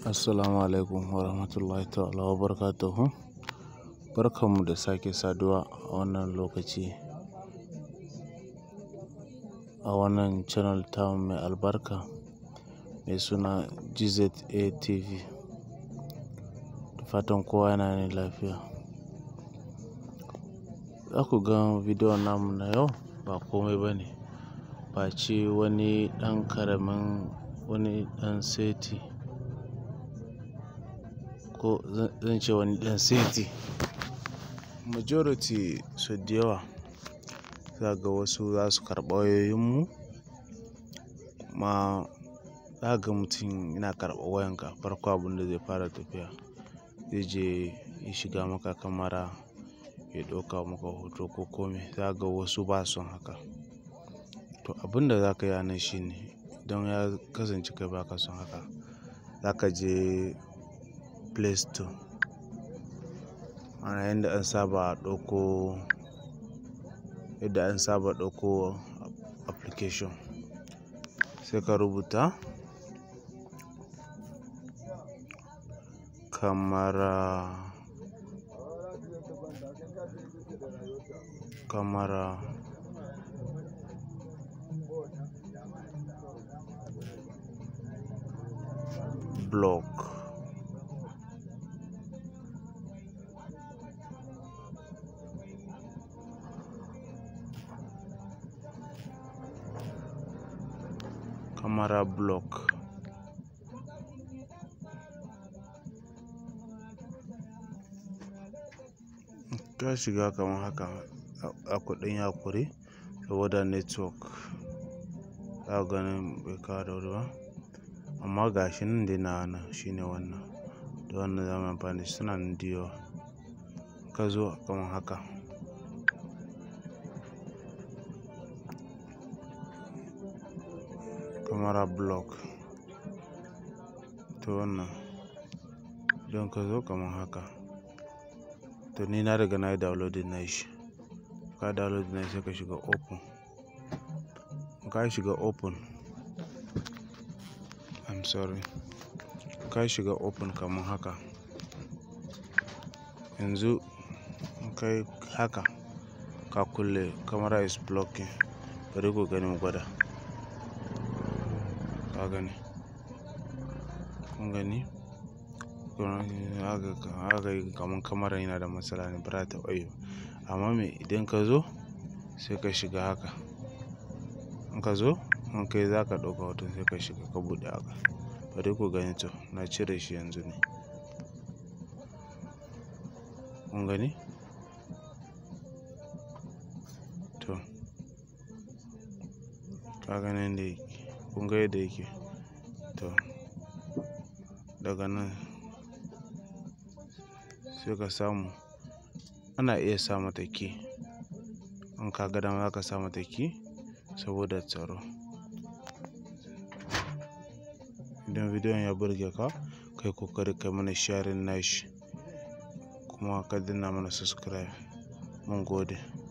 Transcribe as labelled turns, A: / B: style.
A: Assalamu alaikum wa rahmatullahi ta'ala wa barakatuhu. Barkanmu da sake saduwa a wannan lokaci a wannan channel tamu mai albarka mai suna GZA TV. Da fatan kowa yana nan lafiya. Za ku ga bidiyon namu na yau ba komai ba ne face wani ɗan ƙaramin wani ɗan seti ko zan ce wani ɗan seti. Majority sau da yawa za ga wasu za su karɓa wayoyinmu kuma za ga mutum yana karɓa wayanka farko abin da zai fara tafiya zai je ya shiga maka kamara ya ɗauka maka hoto ko kome. Za ga wasu ba su haka. To abin da za ka yi a nan shine idan ya kasance kai ba ka son haka, za ka je Play Store. Ana yanda an saba ɗauko, yadda an saba ɗauko application sai ka rubuta kamara, kamara block. Camera block. Ka shiga kamar haka a kuɗin yakuri saboda network. Za ku gani bai kawo da wuri ba amma ga shi nan dai nawa nan shine wannan. Da wannan zamu yi amfani suna nan da yawa. Ka zo kamar haka. Camera block. To wannan idan ka zo kamar haka. To ni na riga na yi downloading nashi. Ka download nashi sai ka shiga open. Ka shiga open. I'm sorry. Ka shiga open kamar haka. Yanzu in kai haka ka kulle camera is blocking. Bari ku gani mu gwada. Ka gani? Kun gani? Haka yi kamar kamaran yana da matsala ne ba za ta taɓa yi ba. Amma me idan ka zo sai ka shiga haka. In ka zo in kai za ka ɗauka hoton sai ka shiga ka buɗe haka. Bari ku gani to na cire shi yanzu ne. Kun gani? To. Ka gani yanda yake. Kun ga yadda yake? To. Daga nan sai ka samu. Ana iya sa mata key. In ka ga dama za ka sa mata key saboda tsaro. Idan bidiyon ya burge ka, kai ƙoƙari ka mana sharing nashi kuma ka danna mana subscribe. Mun gode.